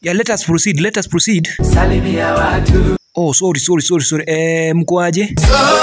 Yeah, let us proceed. Let us proceed. salimia watu Oh, sorry, sorry, sorry, sorry. Eh, mkoaje?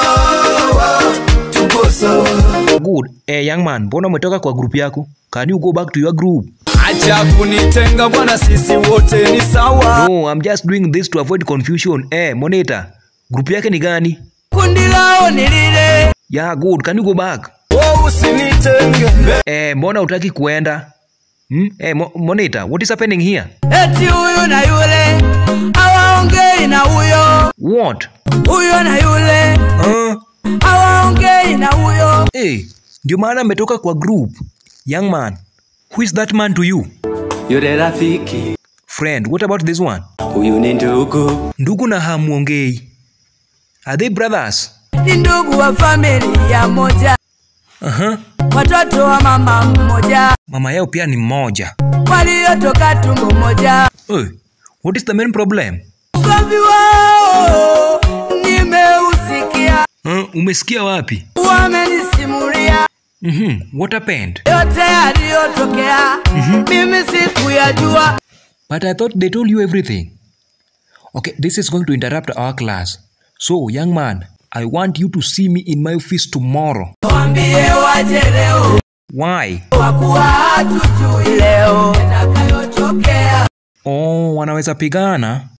tuko sawa Good. Eh, young man, mbona umetoka kwa group yako? Can you go back to your group? acha kunitenga bwana sisi wote ni sawa No, I'm just doing this to avoid confusion. Eh, monitor. Group yake ni gani? kundi lao ni lile Yeah, good. Can you go back? oh, usinitenge Eh, mbona utaki kuenda? Hmm? Eh, mo monitor, what is happening here? eti huyu na yule hawaongei na huyo What? huyo na yule Uh, hawaongei na huyo eh, ndio maana ametoka kwa group. Young man, who is that man to you? yule rafiki Friend, what about this one? huyu ni ndugu Ndugu na hamuongei. Are they brothers? ni ndugu wa familia moja Uh-huh. watoto wa mama mmoja Mama yao pia ni mmoja. waliotoka tumbo moja Hey, what is the main problem? ugomvi wao nimeusikia Uh, umesikia wapi? wamenisimulia Mhm. What happened? yote yaliyotokea mimi sikuyajua But I thought they told you everything. Okay, this is going to interrupt our class. So, young man, I want you to see me in my office tomorrow. wambie waje leo Why? kwa kuwa hatujui leo yatakayotokea Oh, wanaweza pigana.